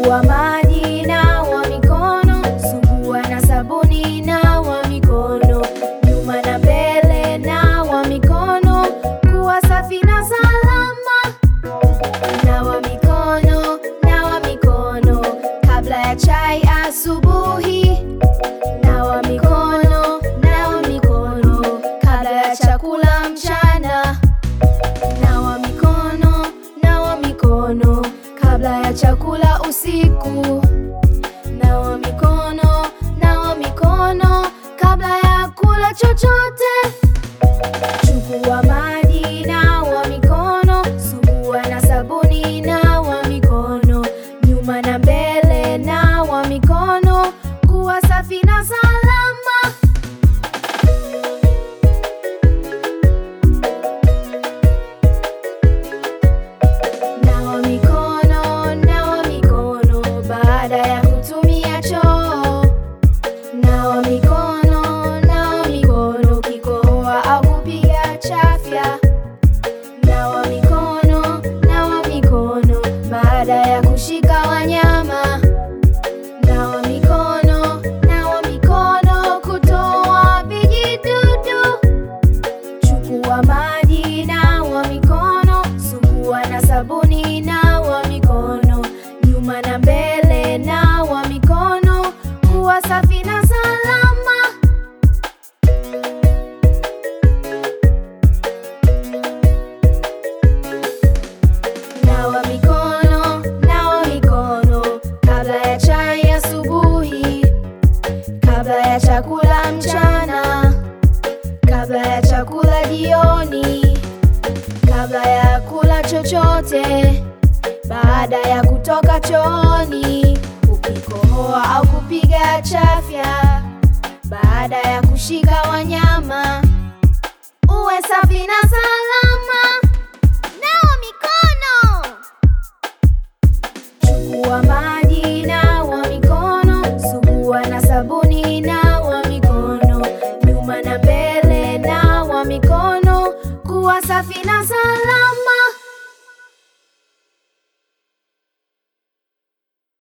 Chukua maji, nawa mikono, sugua na sabuni, nawa mikono, nyuma na mbele, nawa mikono, kuwa safi na salama. Nawa mikono, nawa mikono, kabla ya chai asubuhi. Nawa mikono, nawa mikono, kabla ya chakula mchana. Nawa mikono, nawa mikono, kabla ya chakula usiku. Nawa mikono, nawa mikono, kabla ya kula chochote. Chukua maji, nawa mikono, sugua na sabuni, nawa mikono, nyuma na mbele, nawa mikono, kuwa safi na salama. Nawa mikono, nawa mikono, baada ya kutumia choo. Nawa mikono, nawa mikono, ukikohoa au kupiga chafya. Nawa mikono, nawa mikono, baada ya kushika wanyama. Nawa mikono, nawa mikono, kutoa vijidudu. Chukua maji, nawa mikono, sugua na sabuni, nawa mikono, nyuma na mbele, nawa mikono, kuwa safi na salama. Nawa mikono, nawa mikono, kabla ya chai asubuhi, kabla ya chakula mchana, kabla ya chakula jioni, kabla ya kula chochote, baada ya kutoka chooni, ukikohoa au kupiga chafya, baada ya kushika wanyama, uwe safi na salama. Nawa mikono. Chukua maji, nawa mikono, sugua na sabuni, nawa mikono, nyuma na mbele, nawa mikono, kuwa safi na salama.